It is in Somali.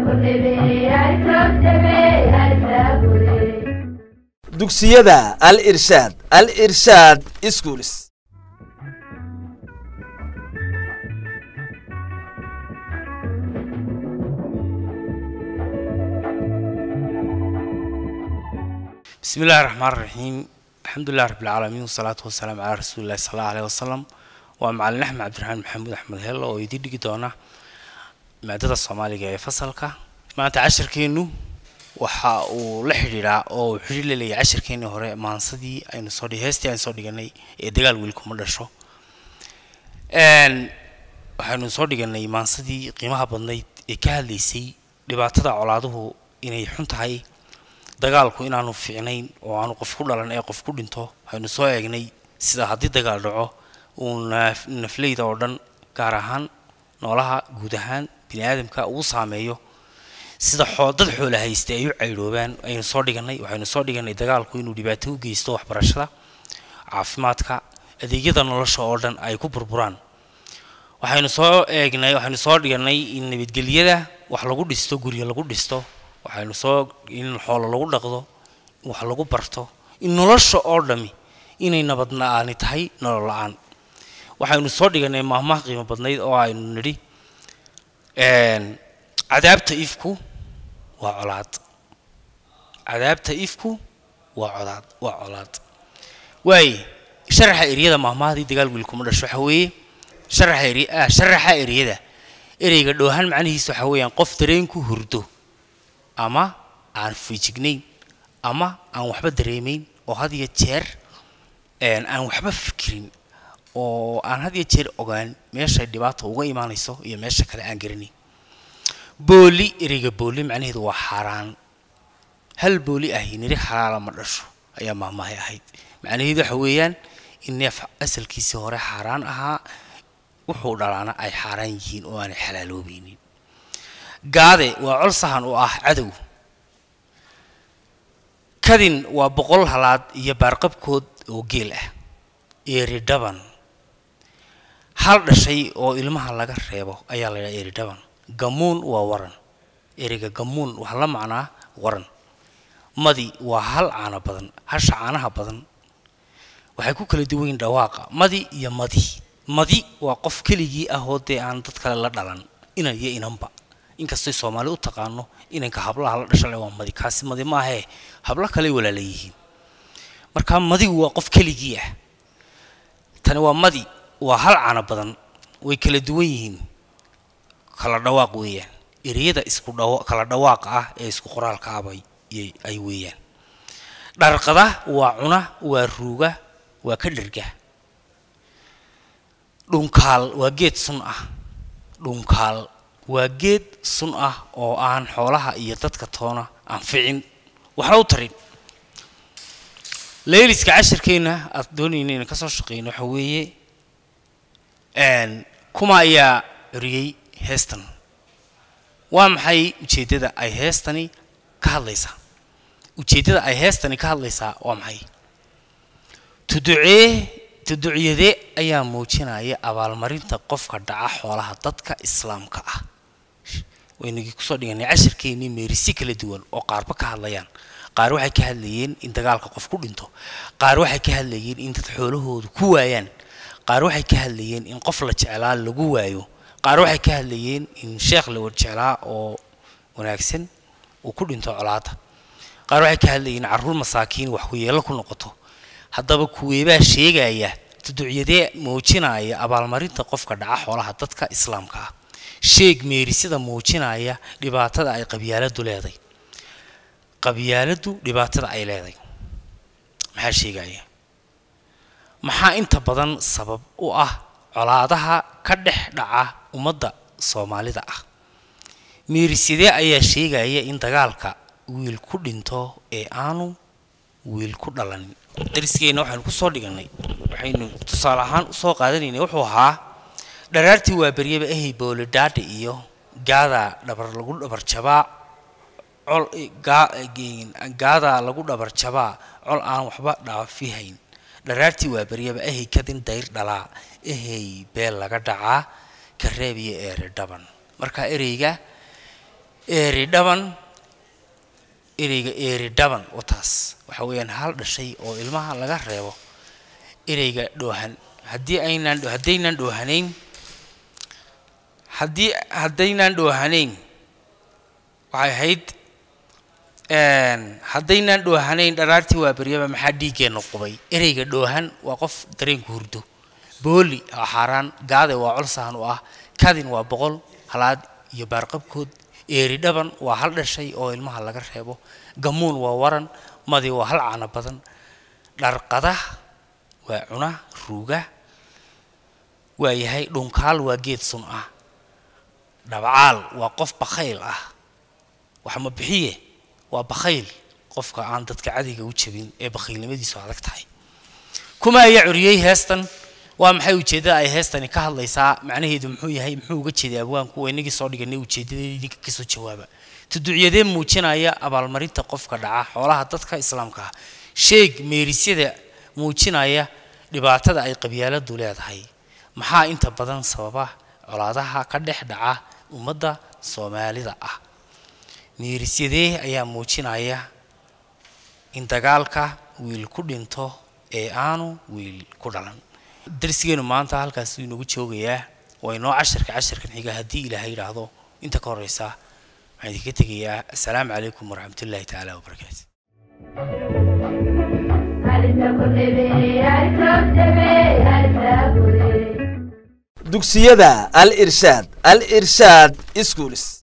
dugsiyada al irshaad al irshaad schools bismi illahi raxmaan raxiim alxamdulilah rabbilcaalamiin wasalaatu wasalaamu calaa rasuulillahi sal allahu aleyh wasalam waa macalin axmed cabdiraxmaan maxamuud axmed hel oo idiin dhigi doona maadada soomaaliga ee fasalka maanta cashirkeennu waxa uu la xidhiidhaa oo uu xidhiir laleeyahay cashirkeennii hore maansadii aynu soo dhig heestii aynu soo dhiganay ee dagaal wiilkuma dhasho waxaynu soo dhiganay maansadii qiimaha badnayd ee ka hadlaysay dhibaatada colaaduhu inay xun tahay dagaalku inaanu fiicnayn oo aanu qof ku dhalan ee qof ku dhinto waxaynu soo eegnay sida haddii dagaal dhaco uu nafleyda oo dhan gaar ahaan noolaha guud ahaan bini aadamka uu saameeyo sida xoo dad xoola haysta ay u caydhoobaan aynu soo dhiganay waxaynu soo dhiganay dagaalku inuu dhibaato u geysto waxbarashada caafimaadka adeegyada nolosha oo dhan ay ku burburaan waxaynu soo eegnay waxaynu soo dhiganay in nabadgelyada wax lagu dhisto guryo lagu dhisto waxaynu soo in xoolo lagu dhaqdo in wax lagu barto in nolosha oo dhami inay nabad la-aani tahay nolol la-aan waxaynu soo dhiganay maahmaah qiimo badnayd oo aynu nidhi cadaabta ifku waa colaad cadaabta ifku waa colaad waa colaad waaye sharaxa eriyada maahmaahdii dagaal wiilkuma dhasho waxa weeye sharaxa eri ah sharaxa eriyada ereyga dhoohan macnihiisa waxa weeyaan qof dareenku hurdo ama aan fiijignayn ama aan waxba dareemayn oo had iyo jeer aan waxba fikirin oo aan had iyo jeer ogaan meeshay dhibaata uga imaanayso iyo meesha kale aan garanayn booli ereyga booli macnaheedu waa xaaraan hal booli ahi niri xalaala ma dhasho ayaa maahmaahay ahayd macnaheedu waxa weeyaan in neef asalkiisii hore xaaraan ahaa wuxuu dhalaana ay xaaraan yihiin oo aanay xalaaloobaynin gaade waa col sahan oo ah cadow kadin waa boqol halaad iyo baarqabkood oo geel ah eridhaban hal dhashay oo ilmaha laga reebo ayaa la yidhaha eridhaban gamuun waa waran ereyga gamuun waxaa la macnaa waran madi waa hal caano badan hasha caanaha badan waxay ku kala duwan yihin dhawaaqa madi iyo madi madi waa qof keligii ah oo dee aan dad kale la dhalan inan iyo inanba inkastay soomaali u taqaano inanka hablaha la dhashale waa madi kaasi madi maahee hablo kaley walaala yihiin marka madigu waa qof keligii ah tani waa madi waa hal caano badan way kala duwan yihiin kala dhawaaq weeyaan ereyada isku dhawa kala dhawaaqa ah ee isku qoraalka abay ay weeyaan dharqada waa cuna waa ruuga waa ka dherga dhunkaal waa geed sun ah dhunkaal waa geed sun ah oo aan xoolaha iyo dadka toona anficin waxna u tarin layliska cashirkeenna aad doonayna inaan kasoo shaqeyno waxa weeye kuma ayaa curiyey heestan waa maxay ujeeddada ay heestani ka hadlaysaa ujeeddada ay heestani ka hadlaysaa waa maxay tuducee tuducyadee ayaa muujinaya abaalmarinta qofka dhaca xoolaha dadka islaamka ah waynagii kusoo dhiganay cashirkeennii meerisi kala duwan oo qaarba ka hadlayaan qaar waxay ka hadlayeen in dagaalka qof ku dhinto qaar waxay ka hadlayeen in dad xoolahoodu ku waayaan qaar waxay ka hadlayeen in qof la jeclaa lagu waayo qaar waxay ka hadlayeen in sheekh la warjeclaa oo wanaagsan uu ku dhinto colaada qaar waxay ka hadlayeen carruur masaakiin wax ku yeelo ku noqoto haddaba kuweebaa sheegaya tuducyadee muujinaya abaalmarinta qofka dhaca xoolaha dadka islaamka ah sheeg meerisida muujinaya dhibaatada ay qabyaaladu leeday qabyaaladu dhibaatada ay leeday maxaa sheegaya maxaa inta badan sabab u ah colaadaha ka dhex dhaca ummadda soomaalida ah meerisidee ayaa sheegaya in dagaalka wiil ku dhinto ee aanu wiil ku dhalanin dariskeena waxaynu kusoo dhiganay waxaynu tusaale ahaan usoo qaadanaynay wuxuu ahaa dharaartii waa beryaba ehay boolidhaadha iyo gaada dhabar lagu dhabar jabaa col gaada lagu dhabar jabaa col aan waxba dhaafihayn dharaartii waa beryaba ehay kadin dayr dhalaa ehay beel laga dhacaa kareeb iyo eere dhaban marka ereyga eeri dhaban ereyga eeri dhaban oo taas waxa weeyaan hal dhashay oo ilmaha laga reebo ereyga dhoohan haddii aynaan haddaynaan dhoohanayn haddii haddaynaan dhoohanayn waxay ahayd haddaynaan dhoohanayn dharaartii waa beryaba maxaa dhiiggeenna qubay ereyga dhoohan waa qof dareenku hurdo booli waa xaaraan gaade waa colsahan u ah kadin waa boqol halaad iyo baarqabkood eeri dhaban waa hal dhashay oo ilmaha laga reebo gamuun waa waran madi waa hal caano badan dharqada waa cuna ruuga waa yahay dhunkaal waa geed sun ah dhabcaal waa qof bakhayl ah wax ma bixiye waa bakhayl qofka aan dadka cadiga u jabin ee bakhaylnimadiisu adag tahay kuma ayaa curiyey heestan waa maxay ujeeddada ay heestani ka hadlaysaa macnaheedu muxuu yahay muxuu uga jeeday abwaanku waa inagii soo dhiganay ujeedadeedii kasoo jawaaba tuduucyadee muujinaya abaalmarinta qofka dhaca xoolaha dadka islaamka ah sheeg meerisyada muujinaya dhibaatada ay qabyaaladu leedahay maxaa inta badan sababa colaadaha ka dhex dhaca ummadda soomaalida ah meerisyadee ayaa muujinaya in dagaalka wiil ku dhinto ee aanu wiil ku dhalan darsigeenu maanta halkaasuu inoogu joogayaa waa inoo casharka casharkan xiga haddii ilaahay yidhaahdo inta ka horeysa waxaan idinka tegayaa assalaamu calaykum waraxmatullaahi tacaala wabarakaatu dugsiyada al irshaad al irshaad schools